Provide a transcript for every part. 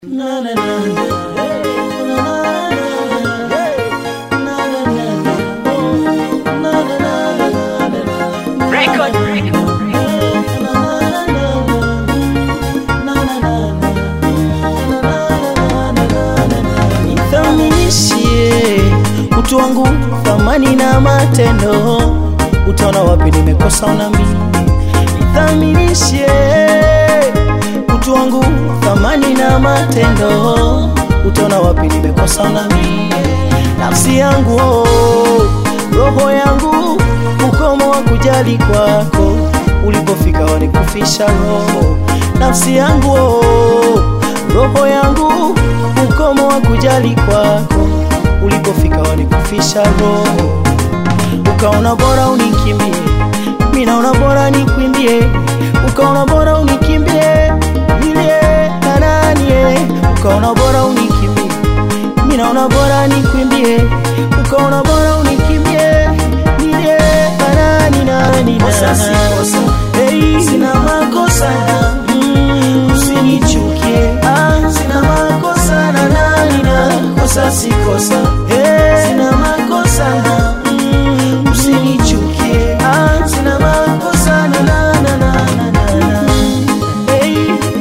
Record. Nithaminishie utu wangu, thamani na matendo, utaona wapi nimekosa unami. Nithaminishie utu wangu, thamani na matendo, utaona wapi nimekosa unami. Nafsi yangu oh, roho yangu, ukomo wa kujali kwako, ulipofika wanikufisha roho. Nafsi yangu oh, roho yangu, ukomo wa kujali kwako, ulipofika wanikufisha roho. Ukaona bora unikimbie, mimi naona bora nikwimbie. Ukaona bora unikimbie, nilie na nani eh. Ukaona bora unikimbie, mimi naona bora nikwimbie. Ukaona bora unikimbie, nilie na nani nani Kosa si kosa. Hey, Sina makosa na mm, usinichukie. ah, Sina makosa na nani na kosa si kosa. hey, Sina makosa na mm, usinichukie. ah, Sina makosa na na na na na na na. hey,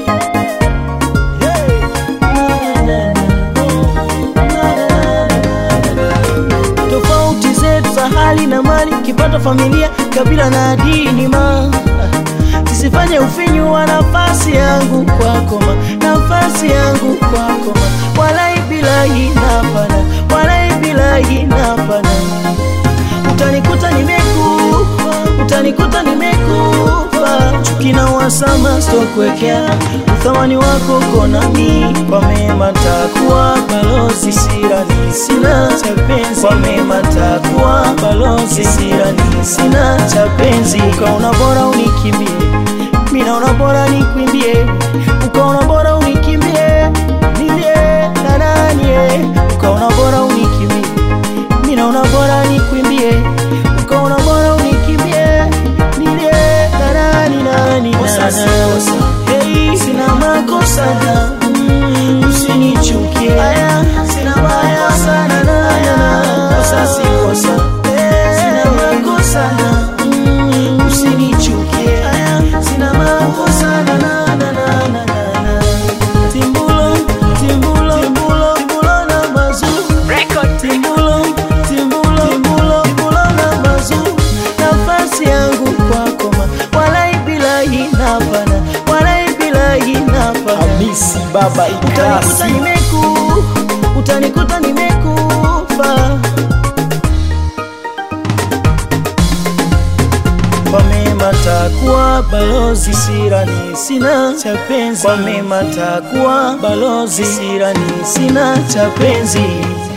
hey, Na, na, na. Na, na, na, na. tofauti zetu za hali na mali, kipato, familia, kabila na dini ma zisifanye ufinyu wa nafasi yangu kwako ma nafasi yangu kwako ma walai bilahi napana walai bilahi napana utanikuta nimekufa utanikuta nimekufa chuki na uhasama sitokuwekea uthamani wako konami kwa mema takuwa balozi sirani sina cha penzi kwa mema takuwa balozi sirani sina cha penzi ukaona bora unikimbie mimi naona bora nikwimbie ukaona bora unikimbie nilie na nani eh. ukaona bora unikimbie mimi naona bora nikwimbie ukaona bora unikimbie nilie na nani nani Kosa si nana. kosa. Hey, Sina makosa na mm, usinichukie. aya, Sina makosa na na na. Kosa si kosa. Sina makosa na mm, usinichukie. Sina makosa na na na na na na na. timbulo timbulo timbulo timbulo na mazu Record. timbulo timbulo timbulo timbulo na mazu nafasi yangu kwako ma walai bilahi napana walai bilahi napana Hamisi Baba utanikuta Idasi. nimeku utanikuta nimekufa kwa mema takuwa balozi sirani sina cha penzi kwa mema takuwa balozi sirani sina cha penzi